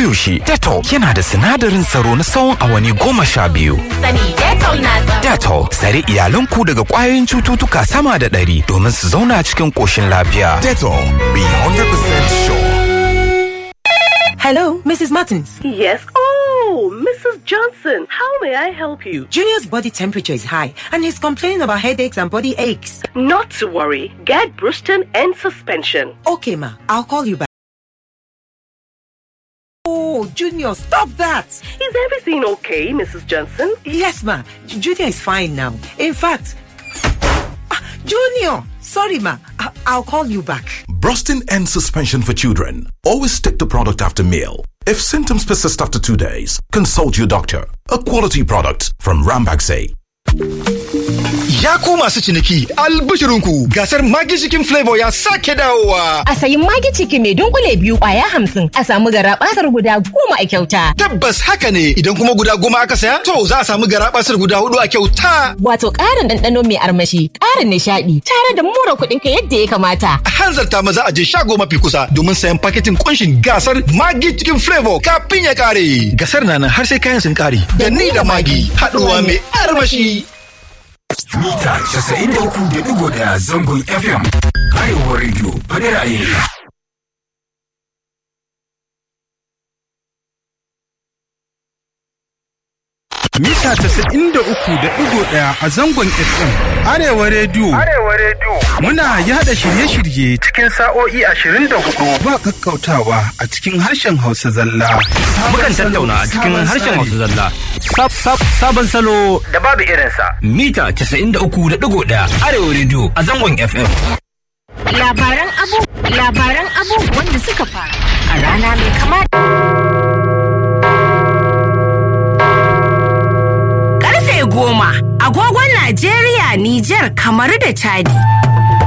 koyaushe Dettol yana da sinadarin tsaro na tsawon awanni goma sha biyu. Sani Dettol na tsaro. Dettol tsare iyalanku daga ƙwayoyin cututtuka sama da ɗari domin su zauna cikin ƙoshin lafiya. Dettol, be 100% sure. Hello, Mrs. Martins. Yes. Oh, Mrs. Johnson, how may I help you? Junior's body temperature is high and he's complaining about headaches and body aches. Not to worry. Get Bruston and suspension. Okay, ma, I'll call you back. Oh, Junior, stop that! Is everything okay, Mrs. Johnson? Yes, ma. J- Junior is fine now. In fact, Ah, Junior, sorry, ma. I- I'll call you back. Brustin and suspension for children. Always take the product after meal. If symptoms persist after two days, consult your doctor. A quality product from Rambaxay. Ya ku masu ciniki, albishirinku gasar Magi Chicken Flavor ya sake dawowa. A sayi magi ciki mai dunkule biyu kwaya hamsin a samu gara basar guda goma a kyauta. Tabbas haka ne idan kuma guda goma aka saya, to za a samu garabasar guda hudu a kyauta. Wato ƙarin ɗanɗano mai armashi, ƙarin nishaɗi, tare da mura kuɗinka yadda ya kamata. A hanzarta maza a je shago mafi kusa domin sayan paketin kunshin gasar Magi Chicken Flavor kafin ya kare. Gasar na nan har sai kayan sun kare. Da ni da Magi, haɗuwa mai armashi. Mita 93.1 zangon FM. Arewa Radio, faɗi ra'ayinka. mita 93.1 a zangon FM. Arewa Radio. Arewa Radio. Muna yada shirye-shirye cikin sa'o'i 24 ba kakkautawa a cikin harshen Hausa zalla. Mukan tattauna a cikin harshen Hausa zalla. Sab- sab- Sabon salo da babu irinsa. Mita 93.1 Arewa Radio a zangon FM. Labaran abu labaran abubuwan da suka faru a rana mai kama Karfe goma agogon Najeriya, Nijar, kamar da Chadi.